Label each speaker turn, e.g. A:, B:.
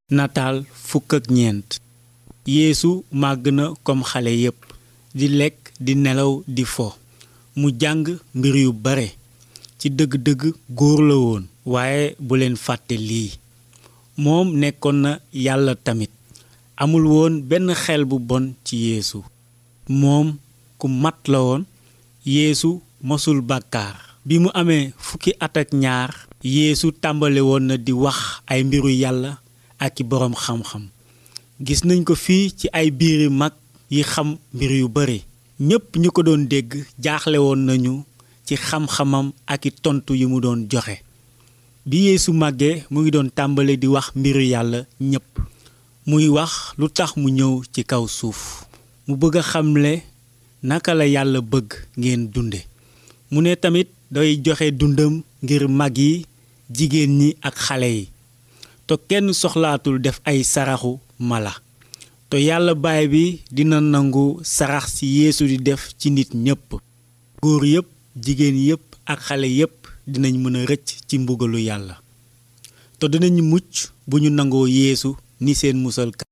A: nataal fukk ak ñeent yeesu màgg na comme xale yépp di lekk di nelaw di fo mu jàng mbir yu bare ci dëgg-dëgg góor la woon waaye bu leen fàtte lii moom nekkoon na yàlla tamit amul woon benn xel bu bon ci yeesu moom ku mat la woon yeesu mosul bàkkaar bi mu amee fukki at ak ñaar yeesu tàmbale woon na di wax ay mbiru yàlla ak i boroom xam-xam gis nañ ko fii ci ay biiri mag yi xam mbir yu bare ñépp ñu ko doon dégg jaaxle woon nañu ci xam-xamam ak i tontu yi mu doon joxe bi yeesu màggee mu ngi doon tàmbale di wax mbiru yàlla ñépp muy wax lu tax mu ñëw ci kaw suuf mu bëgg a xamle naka la yàlla bëgg ngeen dunde mu ne tamit day joxe dundam ngir mag yi jigéen ñi ak xale yi te kenn soxlaatul def ay saraxu mala te yàlla baay bi dina nangu sarax ci yeesu di def ci nit ñépp góor yépp jigéen yépp ak xale yépp dinañ mën a rëcc ci mbugalu yàlla te dinañ mucc bu ñu nangoo yeesu ni seen musal